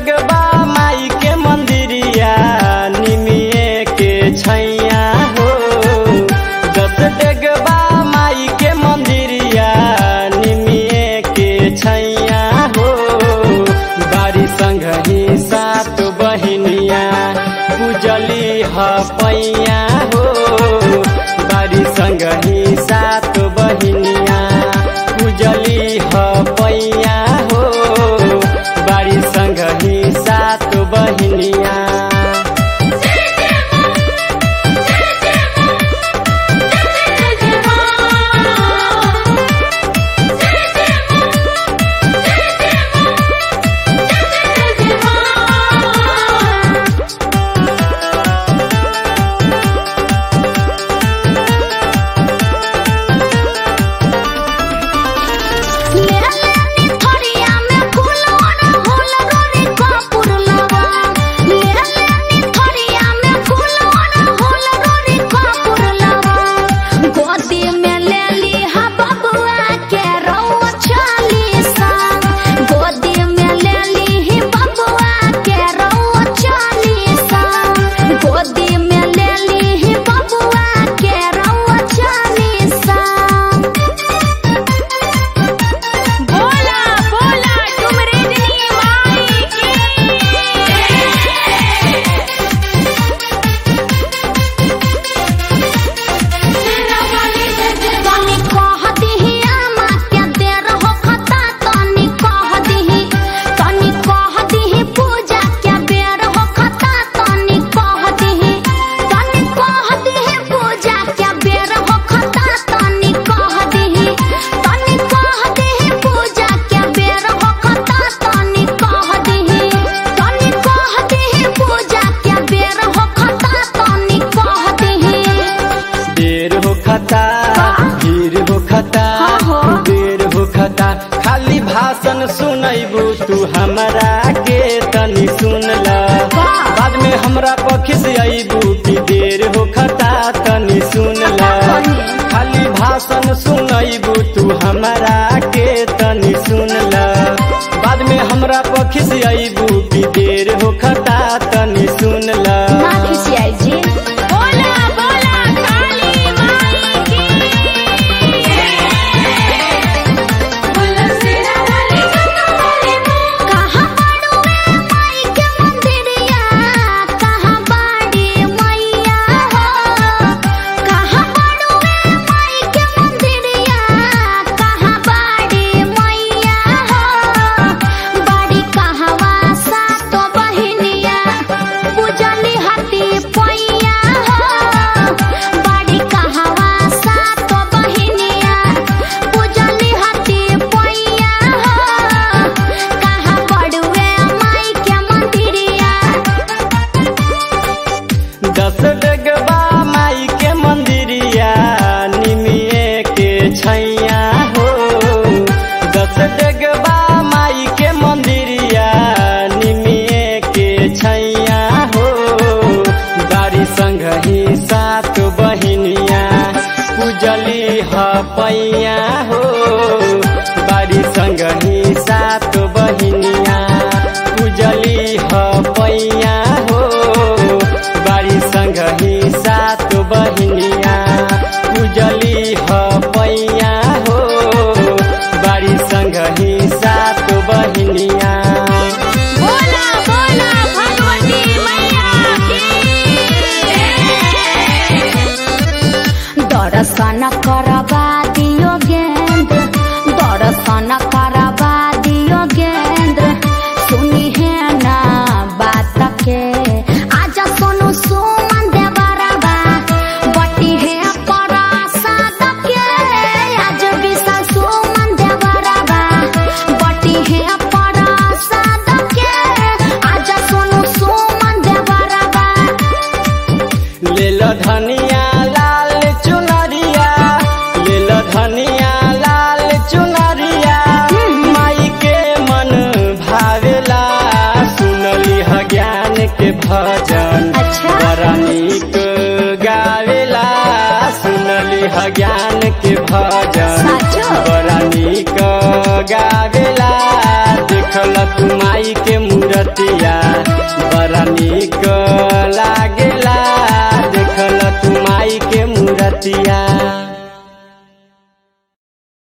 डेगबा माई के मंदिरिया निमिए के छैया हो दस डेगबा माई के मंदिरिया निमिए के छैया हो बारी संग ही सात बहिनिया पूजली ह पैया हो बारी संग ही सात बहिनिया पूजली ह पैया हो बारी संग ही सात बहिनिया गोदी में ले ली बबुआ के रउआ चालीसा बोला बोला तुम रजनी माई की तनी कह दिही आमा के देर हो खता तनी कह दिही तनी कह दिही पूजा के बेर हो खता तनी कह दिही तनी कह दिही पूजा के बेर हो खता तनी कह दिही तनी कह दिही पूजा के बेर हो खता तनी कह दिही तनी कह दिही पूजा के बेर हो खता तनी कह दिही देर हो खता भीड़ हो खता हाँ हो। देर हो खता खाली भाषण सुनैबू तू हमरा के तनी सुन ल वाह। बाद में हमरा पखिस अबू कि देर हो खता तनी सुन ल खाली भाषण सुनैबू तू हमरा के तनी सुन ल बाद में हमरा पखिस अबू कि देर हो खता तनी सुन ल ना खिसियाई जी बोला बोला काली माई की बोला सिरा वाली कमली कहां बाड़ू में माई के मंदिरिया कहां बाड़ी मैया हो कहां बाड़ू में माई के मंदिरिया कहां बाड़ी मैया हो बाड़ी कहवा सा तो बहिनिया पूजली हती पैया हो बाड़ी कहवा सा तो बहिनिया पूजली हती पैया हो कहाँ बड़ुए माई के मंदिरिया दस डेगबा माई के मंदिरिया निमिए के छैया हो दस डेगबा माई के मंदिरिया निमिए के छैया हो बारी संग ही सात बहिनिया पूजली ह पैया हो बारी संग ही सात बहिनिया पूजली ह पैया हो बारी संग ही सात बहिनिया पूजली ह पैया हो बारी संग ही सात बहिनिया बोला बोला भगवती मैया की दर्शन करबा दियो गेंद्र दर्शन करबा दियो गेंद्र सुनी है ना बात के आजा सोनू सुमन देवरबा बटी है प्रसाद के आज विशाल सुमन देवरबा बटी है प्रसाद के आजा सोनू सुमन देवरबा ले लो धनिया लाल चुनरिया ले लो धनिया लाल चुनरिया माई के मन भावेला सुनली ह ज्ञान के भजन अच्छा। बड़ा नीक गावेला सुनली ह ज्ञान के भजन साचो? बड़ा नीक गावेला देखल तू माई के मूर्तिया निक